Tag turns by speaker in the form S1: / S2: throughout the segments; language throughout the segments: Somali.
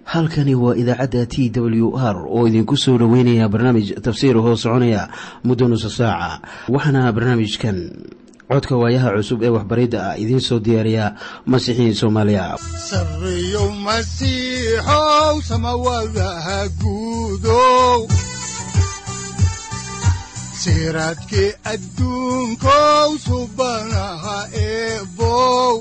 S1: halkani waa idaacadda t w r oo idinku soo dhoweynaya barnaamij tafsiir hoo soconaya muddo nusa saaca waxaana barnaamijkan codka waayaha cusub ee waxbaridda ah idiin soo diyaariya masiixiin soomaaliya
S2: sareyow masiixow samawadaha guudow siraadkii adduunkow subanaha eebow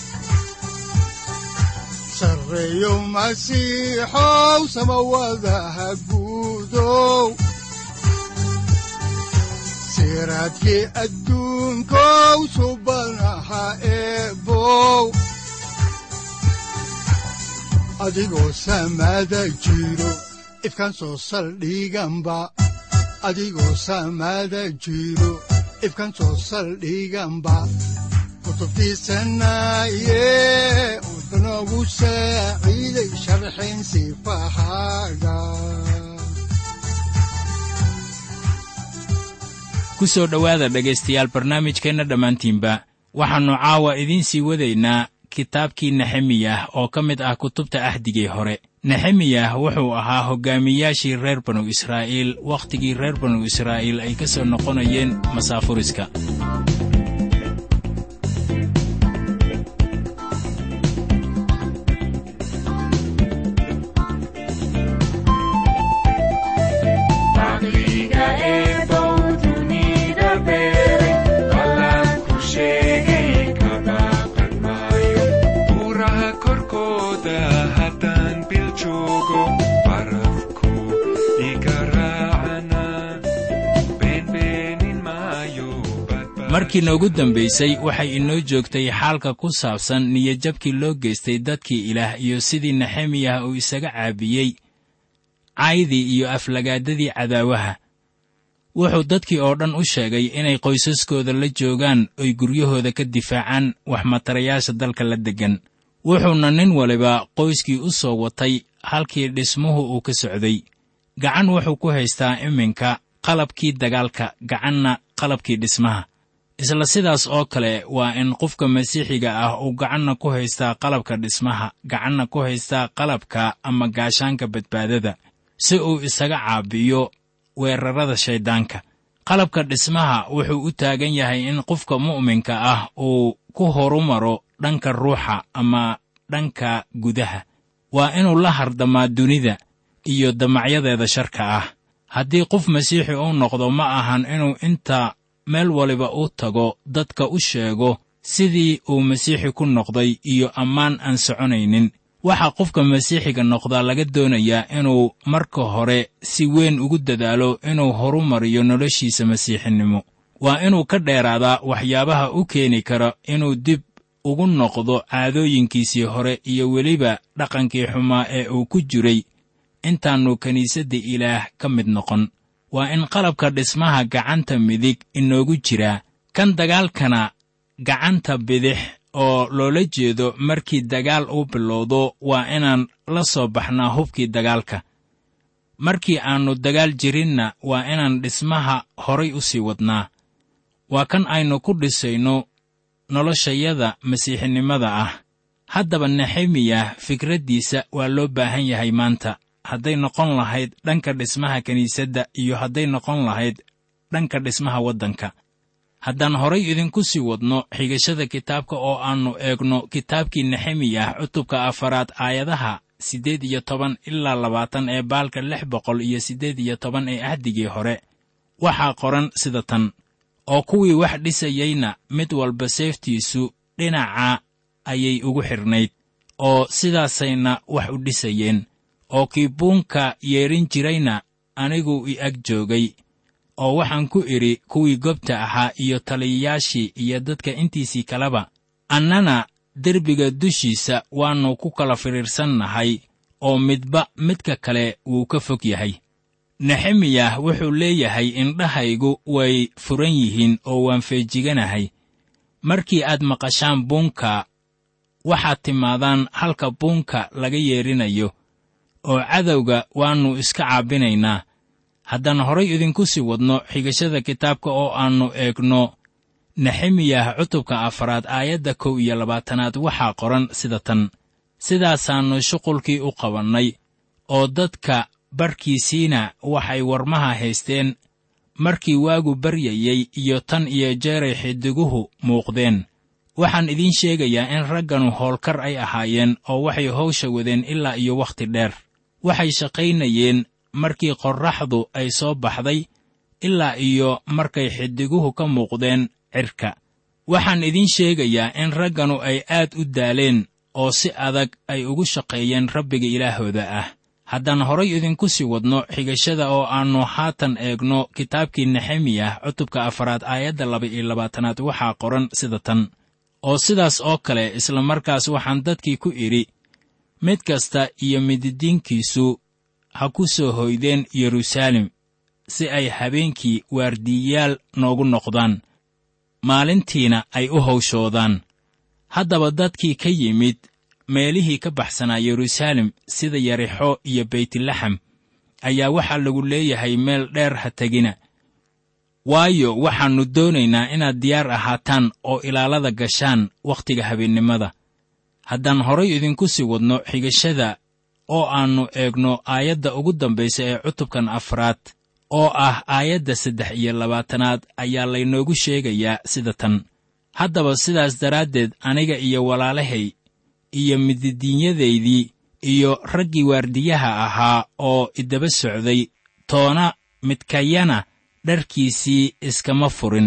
S2: sareyow masiixow samawadaha guudow siraadkii adduunkow subanaha eebow adigoo samada jiro ifkan soo saldhiganba adigoo samada jiro ifkan soo saldhiganba kutubtiisanaye udanogu saaciiday sharxin sifahaaga
S3: ku soo dhowaada dhegaystayaal barnaamijkeenna dhammaantiinba waxaannu caawa idiin sii wadaynaa kitaabkii nexemiyah oo ka mid ah kutubta ahdigii hore nexemiyah wuxuu ahaa hoggaamiyaashii reer banu israa'iil wakhtigii reer banu israa'iil ay ka soo noqonayeen masaafuriska markii noogu dambaysay waxay inoo joogtay xaalka ku saabsan niyadjabkii loo geystay dadkii ilaah iyo sidii nexemiyah uu isaga caabiyey caydii iyo aflagaadadii cadaawaha wuxuu dadkii oo dhan u sheegay inay qoysaskooda la joogaan oy guryahooda ka difaacaan waxmatarayaasha dalka la deggan wuxuuna nin waliba qoyskii u soo watay halkii dhismuhu uu ka socday gacan wuxuu ku haystaa iminka qalabkii dagaalka gacanna qalabkii dhismaha isla sidaas oo kale waa in qofka masiixiga ah uu gacanna ku haystaa qalabka dhismaha gacanna ku haystaa qalabka ama gaashaanka badbaadada si uu isaga caabiyo weerarrada shayddaanka qalabka dhismaha wuxuu u taagan yahay in qofka mu'minka ah uu ku horumaro dhanka ruuxa ama dhanka gudaha waa inuu la hardamaa dunida iyo damacyadeeda sharka ah haddii qof masiixi uu noqdo ma ahan inuu inta meel waliba u tago dadka u sheego sidii uu masiixi ku noqday iyo ammaan aan soconaynin waxaa qofka masiixiga noqdaa laga doonayaa inuu marka hore si weyn ugu dadaalo inuu horumariyo noloshiisa masiixinimo waa inuu ka dheeraadaa waxyaabaha u keeni kara inuu dib ugu noqdo caadooyinkiisii hore iyo weliba dhaqankii xumaa ee uu ku jiray intaannu kiniisadda ilaah ka mid noqon waa in qalabka dhismaha gacanta midig inoogu jiraa kan dagaalkana gacanta bidix oo loola jeedo markii dagaal uu bilowdo waa inaan la soo baxnaa hubkii dagaalka markii aannu dagaal jirinna waa inaan dhismaha horay u sii wadnaa waa kan aynu ku dhisayno noloshayada masiixinimada ah haddaba nexemiyah fikraddiisa waa loo baahan yahay maanta hadday noqon lahayd dhanka dhismaha kiniisadda iyo hadday noqon lahayd dhanka dhismaha waddanka haddaan horay idinku sii wadno xigashada kitaabka oo aannu eegno kitaabkii nexemiyah cutubka afaraad aayadaha siddeed iyo toban ilaa labaatan ee baalka lix boqol iyo siddeed iyo toban ee ahdigii hore waxaa qoran sida tan oo kuwii wax dhisayeyna mid walba seeftiisu dhinaca ayay ugu xidhnayd oo sidaasayna wax u dhisayeen oo kii buunka yeedhin jirayna anigu i ag joogay oo waxaan ku idhi kuwii gobta ahaa iyo taliyayaashii iyo dadka intiisii kaleba annana derbiga dushiisa waannu ku kala fidhiidhsannahay oo midba midka kale wuu ka fog yahay nexemiyah wuxuu leeyahay indhahaygu way furan yihiin oo waan feejiganahay markii aad maqashaan buunka waxaad timaadaan halka buunka laga yeedhinayo oo cadowga waannu iska caabinaynaa haddaan horay idinku sii wadno xigashada kitaabka oo aannu eegno nexemiyah cutubka afaraad aayadda kow iyo labaatanaad waxaa qoran sida tan sidaasaannu shuqulkii u qabannay oo dadka barhkiisiina waxay warmaha haysteen markii waagu baryayey iyo tan iyo jeeray xidiguhu muuqdeen waxaan idiin sheegayaa in ragganu howlkar ay ahaayeen oo waxay hawsha wadeen ilaa iyo wakhti dheer waxay shaqaynayeen markii qorraxdu ay soo baxday ilaa iyo markay xidiguhu ka muuqdeen cirka waxaan idiin sheegayaa in ragganu ay aad u daaleen oo si adag ay ugu shaqeeyeen rabbiga ilaahooda ah haddaan horay idinku sii wadno xigashada oo aannu haatan eegno kitaabkii nexemiyah cutubka afaraad aayadda laba iyo labaatanaad waxaa qoran sida tan oo sidaas oo kale isla markaas waxaan dadkii ku idhi mid kasta iyo mididiinkiisu ha ku soo hoydeen yeruusaalem si ay habeenkii waardiiyaal noogu noqdaan maalintiina ay u hawshoodaan haddaba dadkii ka yimid meelihii ka baxsanaa yeruusaalem sida yarixo iyo beytlaxam ayaa waxaa lagu leeyahay meel dheer ha tegina waayo waxaannu doonaynaa inaad diyaar ahaataan oo ilaalada gashaan wakhtiga habeennimada haddaan horay idinku sii wadno xigashada oo aannu eegno aayadda ugu dambaysa ee cutubkan afraad oo ah aayadda saddex iyo labaatanaad ayaa laynoogu sheegayaa sida tan haddaba sidaas daraaddeed aniga iyo walaalahay iyo mididiinyadaydii iyo raggii waardiyaha ahaa oo idaba socday toona midkayana dharkiisii iskama furin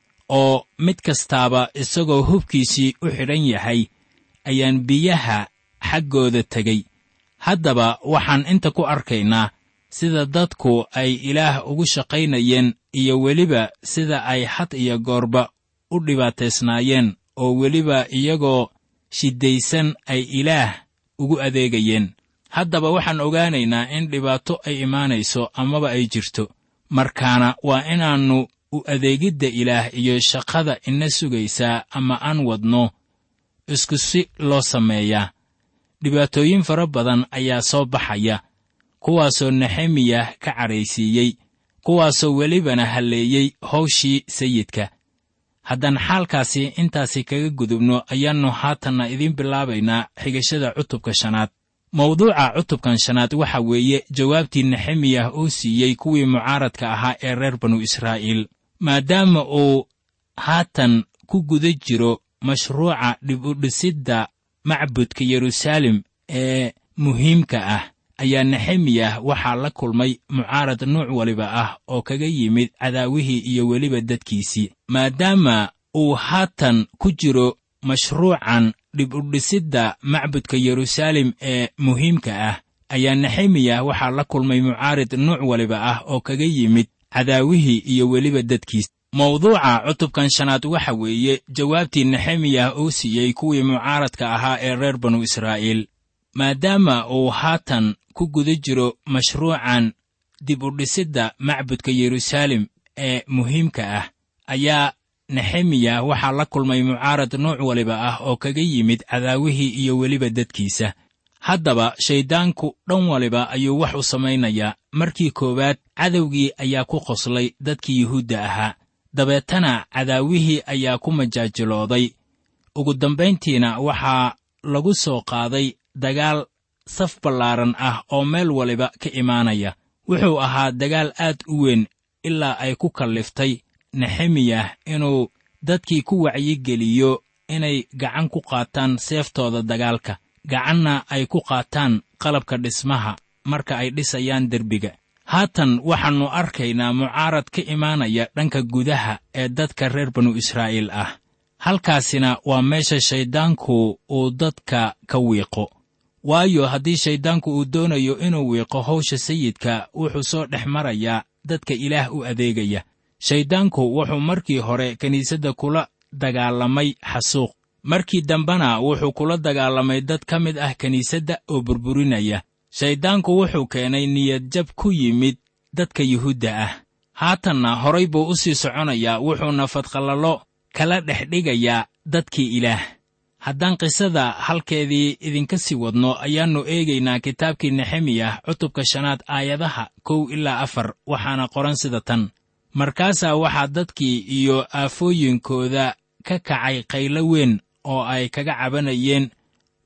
S3: oo mid kastaaba isagoo hubkiisii u xidhan yahay ayaan biyaha xaggooda tegey haddaba waxaan inta ku arkaynaa sida dadku ay ilaah ugu shaqaynayeen iyo weliba sida ay had iyo goorba u dhibaataysnaayeen oo weliba iyagoo shiddaysan ay ilaah ugu adeegayeen haddaba waxaan ogaanaynaa in dhibaato ay imaanayso amaba ay jirto markaana waa inaannu u adeegidda ilaah iyo shaqada ina sugaysaa ama aan wadno isku si loo sameeyaa dhibaatooyin fara badan ayaa soo baxaya kuwaasoo nexemiyah ka cadhaysiiyey kuwaasoo welibana halleeyey hawshii sayidka haddaan xaalkaasi intaasi kaga gudubno ayaannu haatanna idiin bilaabaynaa xigashada cutubka shanaad mawduuca cutubkan shanaad waxa weeye jawaabtii nexemiyah uu siiyey kuwii mucaaradka ahaa ee reer banu israa'iil maadaama uu haatan ku guda jiro mashruuca dhib u dhisidda macbudka yeruusaalem ee muhiimka ah ayaa nexemiyah waxaa la kulmay mucaarad nuuc waliba ah oo kaga yimid cadaawihii iyo weliba dadkiisii maadaama uu haatan ku jiro mashruucan dhib u dhisidda macbudka yeruusaalem ee muhiimka ah ayaa nexemiyah waxaa la kulmay mucaarid nuuc waliba ah oo kaga yimid cadaawihii iyo weliba dadkiis mawduuca cutubkan shanaad waxa weeye jawaabtii nexemiyah uu siiyey kuwii mucaaradka ahaa ee reer banu israa'iil maadaama uu haatan ku guda jiro mashruucan dib u dhisidda macbudka yeruusaalem ee muhiimka ah ayaa nexemiyah waxaa la kulmay mucaarad nuuc waliba ah oo kaga yimid cadaawihii iyo weliba dadkiisa haddaba shayddaanku dhan waliba ayuu wax u samaynayaa markii koowaad cadowgii ayaa ku qoslay dadkii yuhuudda ahaa dabeetana cadaawihii ayaa ku majaajilooday ugu dambayntiina waxaa lagu soo qaaday dagaal saf ballaaran ah oo meel waliba ka imaanaya wuxuu ahaa dagaal aad u weyn ilaa ay ku kalliftay nexemiyah inuu dadkii ku wacyigeliyo inay gacan ku qaataan seeftooda dagaalka gacanna ay ku qaataan qalabka dhismaha marka ay dhisayaan derbiga haatan waxaannu arkaynaa mucaarad ka imaanaya dhanka gudaha ee dadka reer banu israa'iil ah halkaasina waa meesha shayddaanku uu dadka ka wiiqo waayo haddii shayddaanku uu doonayo inuu wiiqo hawsha sayidka wuxuu soo dhex marayaa dadka ilaah u adeegaya shayddaanku wuxuu markii hore kiniisadda kula dagaalamay xasuuq markii dambena wuxuu kula dagaalamay dad ka mid ah kiniisadda oo burburinaya shayddaanku wuxuu keenay niyadjab ku yimid dadka yuhuudda ah haatanna horay buu u sii soconayaa wuxuuna fadqalalo kala dhex dhigayaa dadkii ilaah haddaan qisada halkeedii idinka sii wadno ayaannu eegaynaa kitaabkii nexemiyah cutubka shanaad aayadaha kow ilaa afar waxaana qoran sida tan markaasaa waxaa dadkii iyo aafooyinkooda ka kacay qaylo weyn oo ay kaga cabanayeen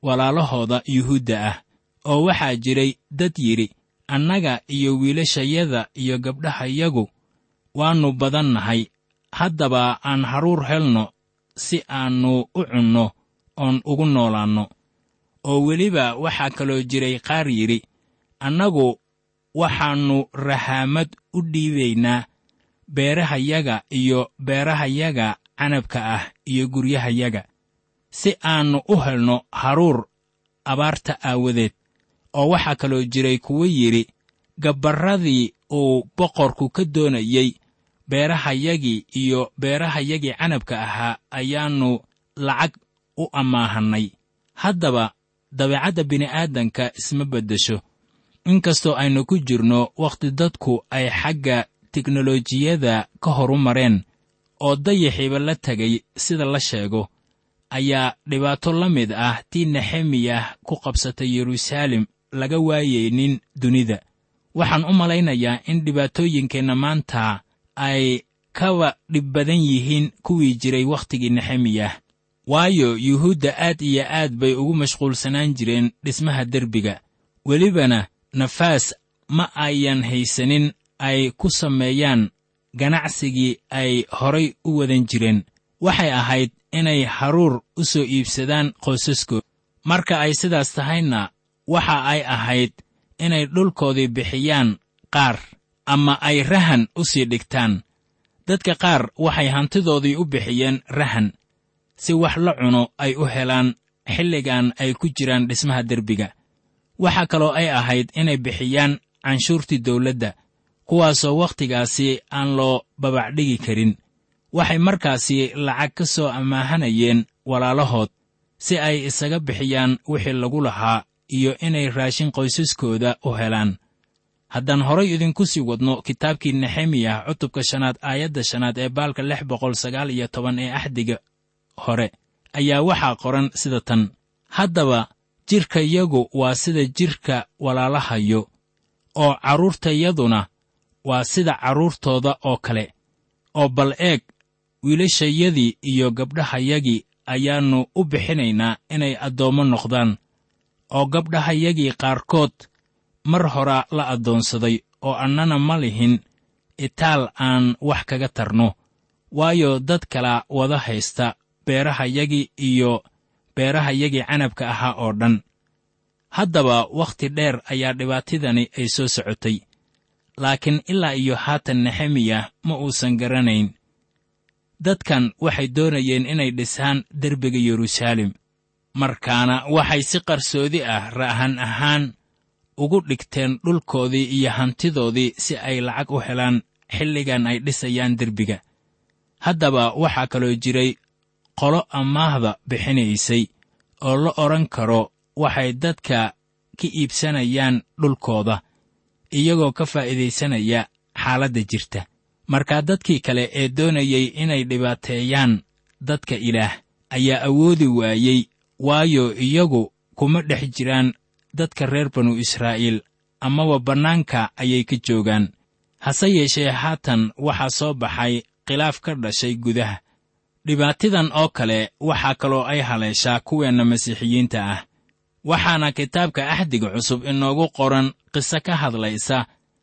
S3: walaalahooda yuhuudda ah oo waxaa jiray dad yidhi annaga iyo wiilashayada iyo gabdhahayagu waannu badan nahay haddaba aan haruur helno si aannu u cunno oon ugu noolaanno oo weliba waxaa kaloo jiray qaar yidhi annagu waxaannu rahaamad u dhiibaynaa beerahayaga iyo beerahayaga canabka ah iyo guryahayaga si aannu u helno haruur abaarta aawadeed oo waxaa kaloo jiray kuwo yidhi gabbarradii uu boqorku ka doonayey beerahayagii iyo beerahayagii canabka ahaa ayaannu lacag u ammaahannay haddaba dabeecadda bini'aadanka isma beddesho inkastoo aynu ku jirno wakhti dadku ay xagga teknolojiyada ka horu mareen oo dayaxiiba la tegay sida la sheego ayaa dhibaato la mid ah tii nexemiyah ku qabsatay yeruusaalem laga waayaynin dunida waxaan u malaynayaa in dhibaatooyinkeenna maanta ay kaba dhib badan yihiin kuwii jiray wakhtigii nexemiyah waayo yuhuudda aad iyo aad bay ugu mashquulsanaan jireen dhismaha derbiga welibana nafaas ma ayan haysanin ay ku sameeyaan ganacsigii ay horay u wadan jireen waxay ahayd inay haruur u soo iibsadaan qoysaskood marka ay sidaas tahayna waxa ay ahayd inay dhulkoodii bixiyaan qaar ama ay rahan u sii dhigtaan dadka qaar waxay hantidoodii u bixiyeen rahan si wax la cuno ay u helaan xilligan ay ku jiraan dhismaha derbiga waxaa kaloo ay ahayd inay bixiyaan canshuurtii dawladda kuwaasoo wakhtigaasi aan loo babacdhigi karin waxay markaasi lacag ka soo amaahanayeen walaalahood si ay isaga bixiyaan wixii lagu lahaa iyo inay raashin qoysaskooda u helaan haddaan horay idinku sii wadno kitaabkii nexemiyah cutubka shanaad aayadda shanaad ee baalka lix boqol sagaal iyo toban ee axdiga hore ayaa waxaa qoran sida tan haddaba jidhkayagu waa sida jidhka walaalahayo oo carruurtayaduna waa sida carruurtooda oo kale oo bal eeg wiilashayadii iyo gabdhahayagii ayaannu u bixinaynaa inay addoommo noqdaan oo gabdhahayagii qaarkood mar horaa la addoonsaday oo annana ma lihin itaal aan wax kaga tarno waayo dad kala wada haysta beerahayagii iyo beerahayagii canabka ahaa oo dhan haddaba wakhti dheer ayaa dhibaatidani ay soo socotay laakiin ilaa iyo haatan nexemiyah ma uusan garanayn dadkan waxay doonayeen inay dhisaan derbiga yeruusaalem markaana waxay si qarsoodi ah ra'han ahaan ugu dhigteen dhulkoodii iyo hantidoodii si ay lacag u helaan xilligan ay dhisayaan derbiga haddaba waxaa kaloo jiray qolo ammaahda bixinaysay oo la odhan karo waxay dadka ka iibsanayaan dhulkooda iyagoo ka faa'iidaysanaya xaaladda jirta markaa dadkii kale ee doonayey inay dhibaateeyaan dadka ilaah ayaa awoodi waayey waayo iyagu kuma dhex jiraan dadka reer banu israa'iil amaba bannaanka ayay ka joogaan hase yeeshee haatan waxaa soo baxay khilaaf ka dhashay gudaha dhibaatidan oo kale waxaa kaloo ay haleeshaa kuweenna masiixiyiinta ah waxaana kitaabka axdiga cusub inoogu qoran qiso ka hadlaysa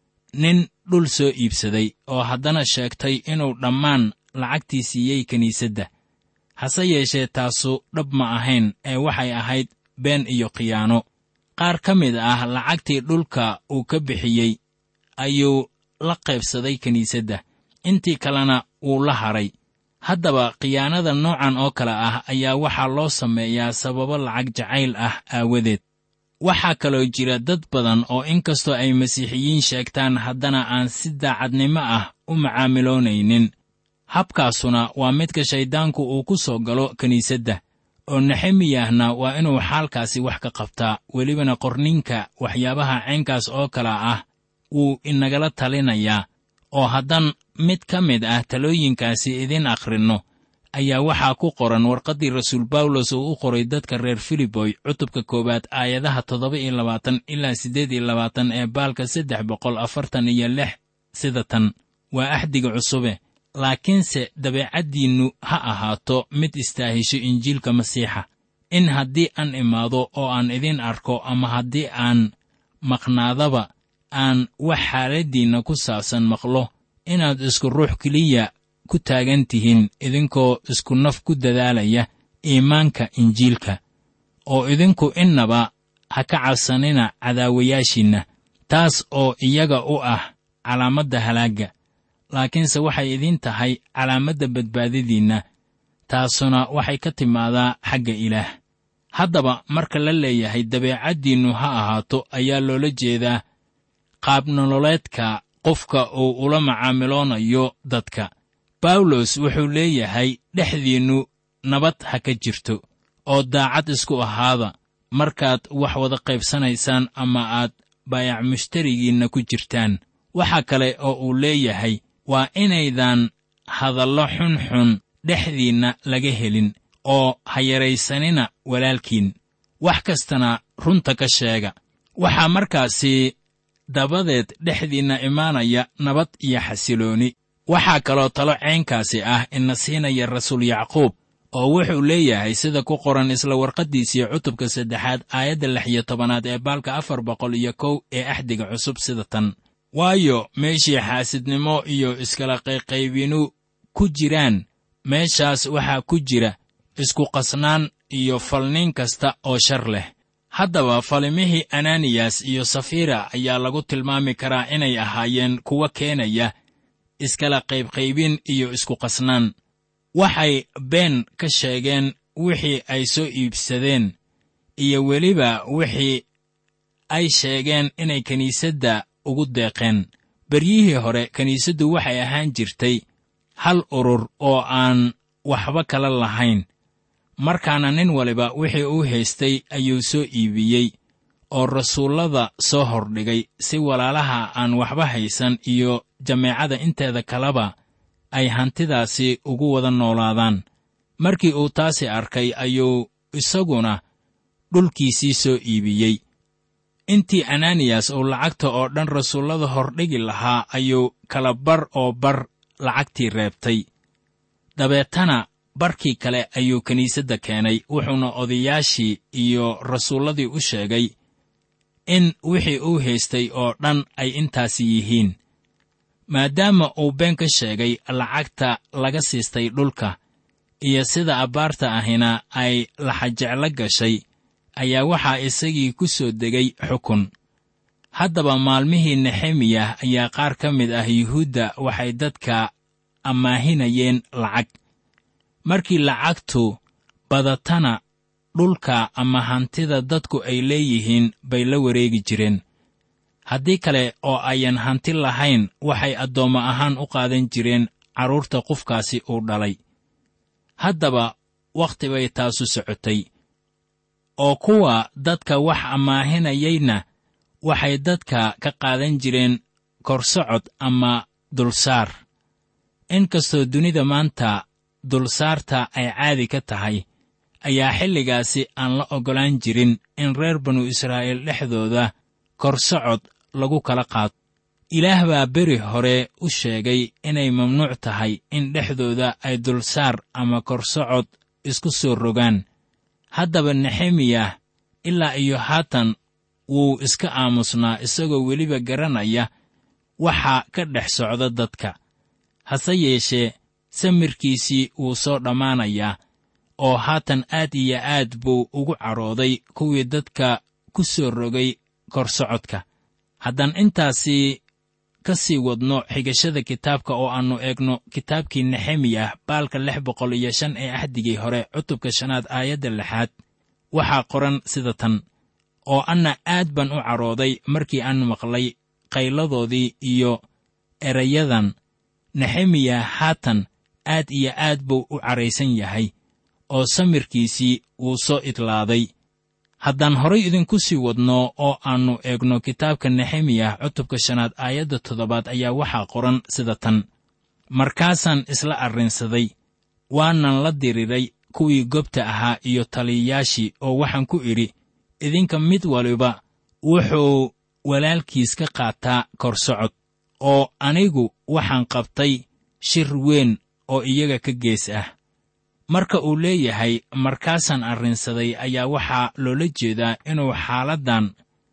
S3: nin dhul soo iibsaday oo haddana sheegtay inuu dhammaan lacagtii siiyey kiniisadda hase yeeshee taasu dhab ma ahayn ee waxay ahayd been iyo khiyaano qaar ka mid ah lacagtii dhulka uu ka bixiyey ayuu la qaybsaday kiniisadda intii kalena wuu la hadhay haddaba khiyaanada noocan oo kale ah ayaa waxaa loo sameeyaa sababo lacag jacayl ah aawadeed waxaa kaloo jira dad badan oo inkastoo ay masiixiyiin sheegtaan haddana aan si daacadnimo ah u macaamiloonaynin habkaasuna waa midka shayddaanku uu ku soo galo kiniisadda oo nexemiyahna waa inuu xaalkaasi wax ka qabtaa welibana qorninka waxyaabaha caynkaas oo kale ah wuu inagala talinayaa oo haddaan mid ka mid ah talooyinkaasi idin akhrinno ayaa waxaa ku qoran warqaddii rasuul bawlos uu u qoray dadka reer filiboy cutubka koowaad aayadaha toddoba iyo labaatan ilaa siddeed iyo labaatan ee baalka saddex boqol afartan iyo lix sida tan waa axdiga cusube laakiinse dabeecaddiinnu ha ahaato mid istaahisho injiilka masiixa in haddii aan imaado oo aan idin arko ama haddii aan maqnaadaba aan wax xaaladdiinna ku saabsan maqlo inaad isku ruux keliya ku taagan tihiin idinkoo isku naf ku dadaalaya iimaanka injiilka oo idinku innaba ha ka cabsanina cadaawayaashiinna taas oo iyaga u ah calaamadda halaagga laakiinse waxay idiin tahay calaamadda badbaadadiinna taasuna waxay ka timaadaa xagga ilaah haddaba marka la leeyahay dabeecaddiinnu ha ahaato ayaa loola jeedaa qaabnololeedka qofka uu ula macaamiloonayo dadka bawlos wuxuu leeyahay dhexdiinnu nabad ha ka jirto oo daacad isku ahaada markaad wax wada qaybsanaysaan ama aad baayac mushtarigiinna ku jirtaan waxa kale oo uu leeyahay waa inaydan hadallo xunxun dhexdiinna laga helin oo ha yaraysanina walaalkiin wax kastana runta ka sheega waxaa markaasi dabadeed dhexdiinna imaanaya nabad iyo xasilooni waxaa kaloo talo caynkaasi ah ina siinaya rasuul yacquub oo wuxuu leeyahay sida ku qoran isla warqaddiisii cutubka saddexaad aayadda lix iyo tobanaad ee baalka afar boqol iyo kow ee axdiga cusub sida tan waayo meeshii xaasidnimo iyo iskala qayqaybinu ku jiraan meeshaas waxaa ku jira isku qasnaan iyo falniin kasta oo shar leh haddaba falimihii ananiyas iyo safira ayaa lagu tilmaami karaa inay ahaayeen kuwa keenaya iskala qaybqaybin iyo isku qasnaan waxay been ka sheegeen wixii ay soo iibsadeen iyo weliba wixii ay sheegeen inay kiniisadda ugu deeqeen beryihii hore kiniisaddu waxay ahaan jirtay hal urur oo aan waxba kala lahayn markaana nin waliba wixii uu haystay ayuu soo iibiyey oo rasuullada soo hordhigay si walaalaha aan waxba haysan iyo jameecada inteeda kaleba ay hantidaasi ugu wada noolaadaan markii uu taasi arkay ayuu isaguna dhulkiisii soo iibiyey intii ananiyas uu lacagta oo dhan rasuullada hordhigi lahaa ayuu kala bar oo bar lacagtii reebtay dabeetana barkii kale ayuu kiniisadda keenay wuxuuna odayaashii iyo rasuulladii u sheegay in wixii uu haystay oo dhan ay intaasi yihiin maadaama uu been ka sheegay lacagta laga siistay dhulka iyo sida abbaarta ahina ay laxajeclo gashay ayaa waxaa isagii ku soo degay xukun haddaba maalmihii nexemiyah ayaa qaar ka mid ah yuhuudda waxay dadka ammaahinayeen lacag markii lacagtu badatana dhulka ama hantida dadku ay leeyihiin bay la wareegi jireen haddii kale oo ayan hanti lahayn waxay addoommo ahaan u qaadan jireen carruurta qofkaasi uu dhalay haddaba wakhti bay taasu socotay oo kuwa dadka wax ammaahinayayna waxay dadka ka qaadan jireen korsocod ama dulsaar inkastoo dunida maanta dulsaarta ay caadi ka tahay ayaa xilligaasi aan la oggolaan jirin in reer banu israa'iil dhexdooda korsocod lagu kala qaato ilaah baa beri hore u sheegay inay mamnuuc tahay in dhexdooda ay dulsaar ama korsocod isku soo rogaan haddaba nexemiyah ilaa iyo haatan wuu iska aamusnaa isagoo weliba garanaya waxa ka dhex socda dadka hase yeeshee samirkiisii wuu soo dhammaanayaa oo haatan aad iyo aad buu ugu cadhooday kuwii dadka ku soo rogay korsocodka haddaan intaasi ka sii wadno xigashada kitaabka oo aannu eegno kitaabkii nexemiyah baalka lix boqol iyo shan ee axdigii hore cutubka shanaad aayadda lixaad waxaa qoran sida tan oo anna aad baan u cadhooday markii aan maqlay qayladoodii iyo erayadan nexemiya haatan aad iyo aad buu u cadhaysan yahay oo samirkiisii wuu soo idlaaday haddaan horay idinku sii wadno oo aannu eegno kitaabka nexemiyah cutubka shanaad aayadda toddobaad ayaa waxaa qoran sida tan markaasaan isla arrinsaday waanan la diriray kuwii gobta ahaa iyo taliyayaashii oo waxaan ku idhi idinka mid waliba wuxuu walaalkiis ka qaataa korsocod oo anigu waxaan qabtay shir weyn oo iyaga ka gees ah marka uu leeyahay markaasaan arrinsaday ayaa waxaa loola jeedaa inuu xaaladdan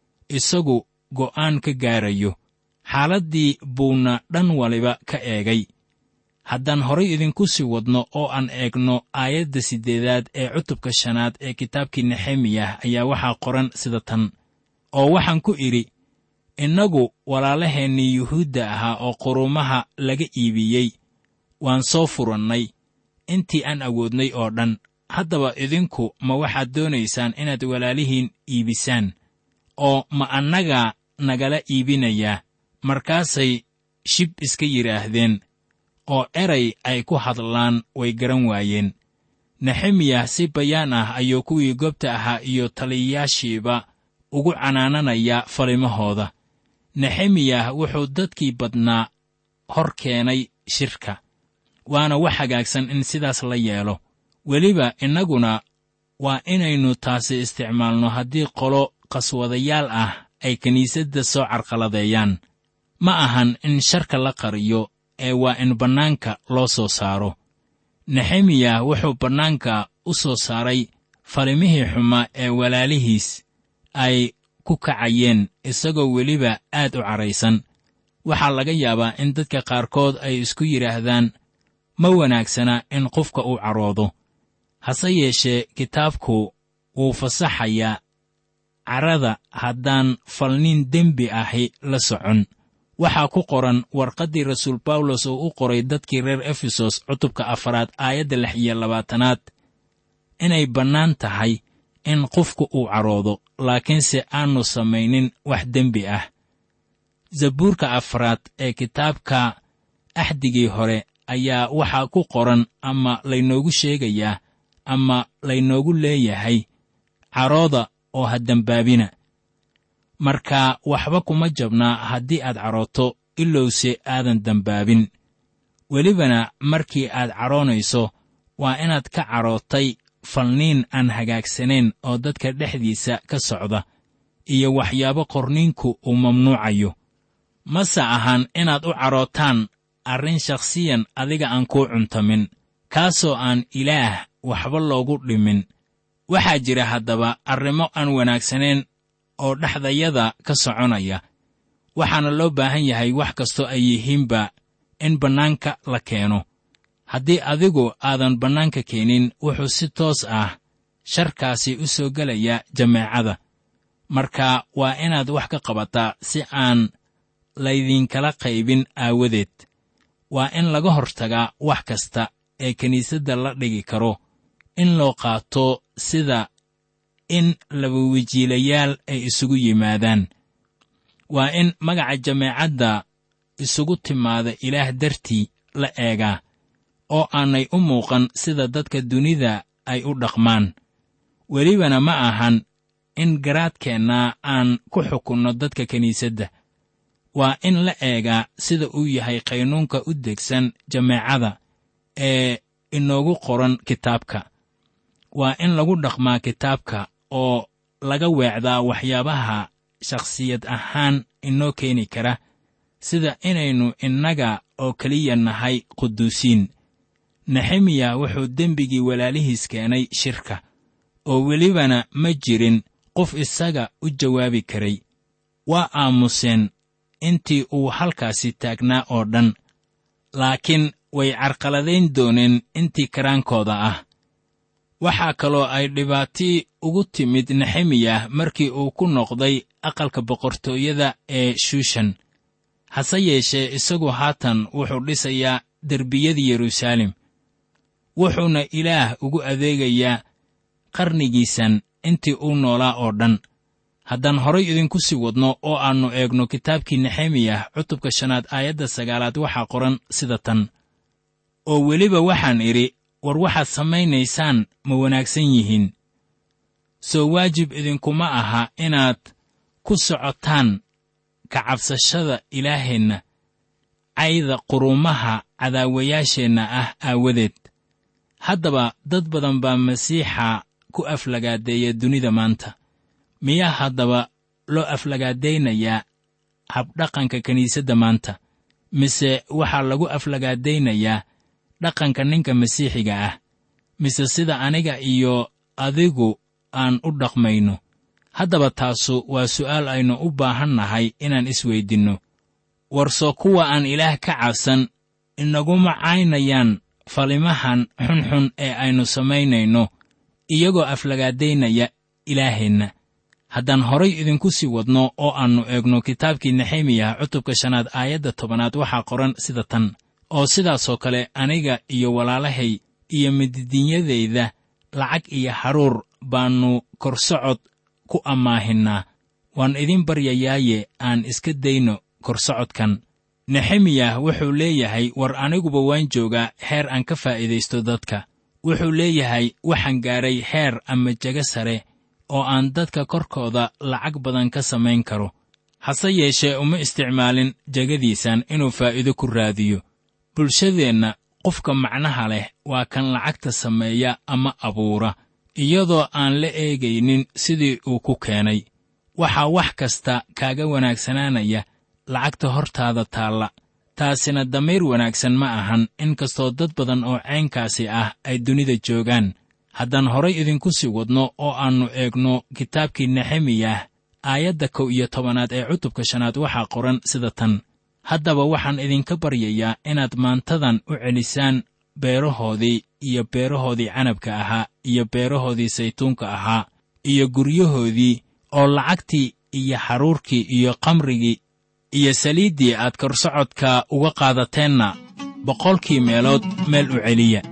S3: isagu go'aan ka gaarayo xaaladdii buuna dhan waliba ka eegay haddaan horay idinku sii wadno oo aan eegno aayadda siddeedaad ee cutubka shanaad ee kitaabkii nexemiyah ayaa waxaa qoran sida tan oo waxaan ku idhi innagu walaalaheennii yuhuudda ahaa oo qurumaha laga iibiyey waan soo furannay intii aan awoodnay oo dhan haddaba idinku ma waxaad doonaysaan inaad walaalihiin iibisaan oo ma annagaa nagala iibinayaa markaasay shib iska yidhaahdeen oo eray ay ku hadlaan way garan waayeen nexemiyah si bayaan ah ayuu kuwii goobta ahaa iyo taliyayaashiiba ugu canaananayaa falimahooda nexemiyah wuxuu dadkii badnaa hor keenay shirka waana wax hagaagsan in sidaas la yeelo weliba innaguna waa inaynu taasi isticmaalno haddii qolo qaswadayaal ah ay kiniisadda soo carqaladeeyaan ma ahan in sharka la qariyo ee waa in bannaanka loo soo saaro nexemiyah wuxuu bannaanka u soo saaray falimihii xumaa ee walaalihiis ay ku kacayeen isagoo weliba aad u cadhaysan waxaa laga yaabaa in dadka qaarkood ay isku yidhaahdaan ma wanaagsana in qofka uu cadhoodo hase yeeshee kitaabku wuu fasaxayaa carrada haddaan falnin dembi ahi la socon waxaa ku qoran warqaddii rasuul bawlos oo u qoray dadkii reer efesos cutubka afaraad aayadda lix iyo labaatanaad inay bannaan tahay in qofku uu cadhoodo laakiinse aannu samaynin wax dembi ah zabuurka afraad ee kitaabka axdigii hore ayaa waxaa ku qoran ama laynoogu sheegayaa ama laynoogu leeyahay cadhooda oo ha dembaabina marka waxba kuma jabnaa haddii aad cadhooto ilowse aadan dembaabin welibana markii aad cadhoonayso waa inaad ka cadhootay falniin aan hagaagsanayn oo dadka dhexdiisa ka socda iyo waxyaabo qorniinku uu mamnuucayo mase ahan inaad u cadhootaan arrin shakhsiyan adiga aan kuu cuntamin kaasoo aan ilaah waxba loogu dhimin waxaa jira haddaba arrimo aan wanaagsanayn oo dhexdayada ka soconaya waxaana loo baahan yahay wax kastoo ay yihiinba in bannaanka la keeno haddii adigu aadan bannaanka keenin wuxuu si toos ah sharkaasi u soo gelaya jameecada marka waa inaad wax ka qabataa si aan laydiinkala qaybin aawadeed waa in laga hortagaa wax kasta ee kiniisadda la dhigi karo in loo qaato sida in labawejiilayaal ay isugu yimaadaan waa in magaca jameecadda isugu timaada ilaah dartii la eegaa oo aanay u muuqan sida dadka dunida ay u dhaqmaan welibana ma ahan in garaadkeenna aan ku xukunno dadka kiniisadda waa in la eegaa sida uu yahay qaynuunka u degsan jameecada ee inoogu qoran kitaabka waa in lagu dhaqmaa kitaabka oo laga weecdaa waxyaabaha shakhsiyad ahaan inoo keeni kara sida inaynu innaga oo keliya nahay quduusiin nexemiya wuxuu dembigii walaalihiis keenay shirka oo welibana ma jirin qof isaga u jawaabi karay waa aamuseen intii uu halkaasi taagnaa oo dhan laakiin way carqaladayn dooneen intii karaankooda ah waxaa kaloo ay dhibaatii ugu timid nexemiyah markii uu ku noqday aqalka boqortooyada ee shushan hase yeeshee isagu haatan wuxuu dhisayaa derbiyadii yeruusaalem wuxuuna ilaah ugu adeegayaa qarnigiisan intii uu noolaa oo dhan haddaan horay idinku sii wadno oo aannu eegno kitaabkii nexemiyah cutubka shanaad aayadda sagaalaad waxaa qoran sida tan oo weliba waxaan idhi war waxaad samaynaysaan ma wanaagsan yihiin soo waajib idinkuma aha inaad ku socotaan ka cabsashada ilaaheenna cayda quruumaha cadaawayaasheenna ah aawadeed haddaba dad badan baa masiixa ku aflagaadeeya dunida maanta miyaa haddaba loo aflagaadaynayaa habdhaqanka kiniisadda maanta mise waxaa lagu aflagaadaynayaa dhaqanka ninka masiixiga ah mise sida aniga iyo adigu aan u dhaqmayno haddaba taasu waa su'aal aynu u baahan nahay inaan isweydinno warso kuwa aan ilaah ka cabsan inaguma caynayaan falimahan xunxun ee aynu samaynayno iyagoo aflagaadaynaya ilaaheenna haddaan horay idinku sii wadno oo aannu eegno kitaabkii nexemiyah cutubka shanaad aayadda tobanaad waxaa qoran sida tan oo sidaasoo kale aniga iyo walaalahay iyo mididinyadayda lacag iyo haruur baannu korsocod ku ammaahinnaa waan idin baryayaaye aan iska dayno korsocodkan nexemiyah wuxuu leeyahay war aniguba waan joogaa heer aan ka faa'iidaysto dadka wuxuu leeyahay waxaan gaadhay heer ama jego sare oo aan dadka korkooda lacag badan ka samayn karo hase yeeshee uma isticmaalin jegadiisan inuu faa'iido ku raadiyo bulshadeenna qofka macnaha leh waa kan lacagta sameeya ama abuura iyadoo aan la eegaynin sidii uu ku keenay waxaa wax kasta kaaga wanaagsanaanaya lacagta hortaada taalla taasina damiir wanaagsan ma ahan in kastoo dad badan oo caynkaasi ah ay dunida joogaan haddaan horay idinku sii wadno oo aannu eegno kitaabkii nexemiyah aayadda kow iyo tobanaad ee cutubka shanaad waxaa qoran sida tan haddaba waxaan idinka baryayaa inaad maantadan u celisaan beerahoodii iyo beerahoodii canabka ahaa iyo beerahoodii saytuunka ahaa iyo guryahoodii oo lacagtii iyo xaruurkii iyo kamrigii iyo saliiddii aad korsocodka uga qaadateenna boqolkii meelood meel u celiya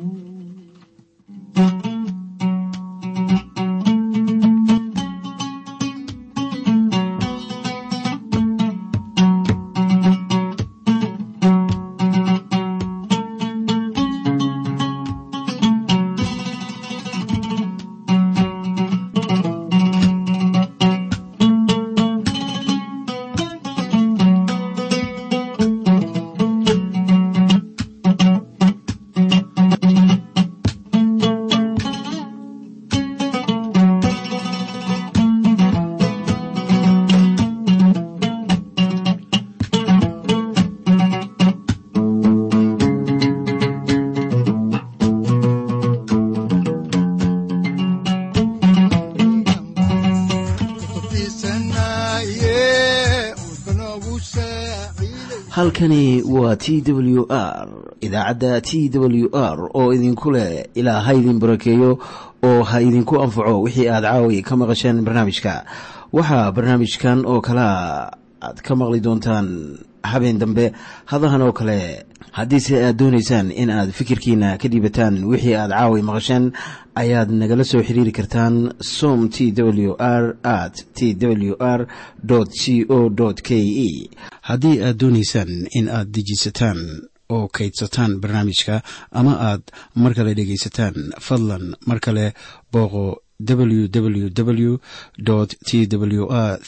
S1: halkani waa t w r idaacadda t w r oo idinku leh ilaa ha idin barakeeyo oo ha idinku anfaco wixii aad caawi ka maqasheen barnaamijka waxaa barnaamijkan oo kalaa aad ka maqli doontaan habeen dambe hadahan oo kale haddiise aad doonaysaan in aad fikirkiina ka dhiibataan wixii aad caawi maqasheen ayaad nagala soo xiriiri kartaan som t w r at t w r c o k e haddii aad doonaysaan in aad dejiisataan oo kaydsataan barnaamijka ama aad mar kale dhegaysataan fadlan mar kale booqo www t w r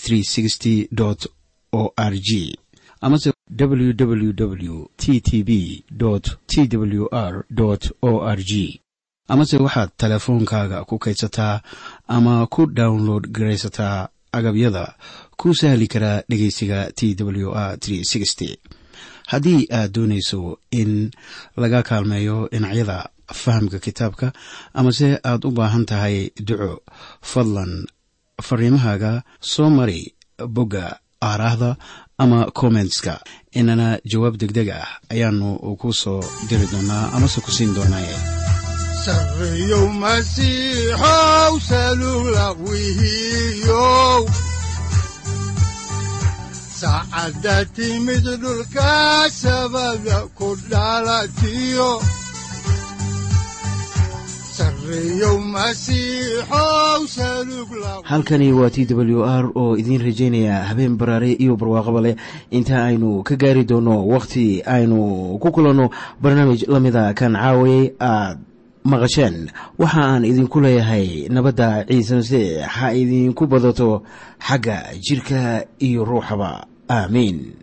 S1: o r g amase www t t b t w r o r g amase waxaad teleefoonkaaga ku kaydsataa ama ku download garaysataa agabyada ku sahli karaa dhegeysiga t w r haddii aad doonayso in laga kaalmeeyo dhinacyada fahamka kitaabka amase aad u baahan tahay duco fadlan fariimahaaga soo mari bogga aaraahda ama kommentska inana jawaab degdeg ah ayaanu ku soo diri doonaa amase ku siin doonaaye
S2: sareyow masiixow salugla wihiyow saacadda timid dhulka sabada ku dhalatiyo
S1: halkani waa t w r oo idiin rajaynaya habeen baraare iyo barwaaqaba leh inta aynu ka gaari doono wakhti aynu ku kulanno barnaamij la mida kan caawayay aad maqasheen waxa aan idinku leeyahay nabadda ciise masiix ha idinku badato xagga jidhka iyo ruuxaba aamiin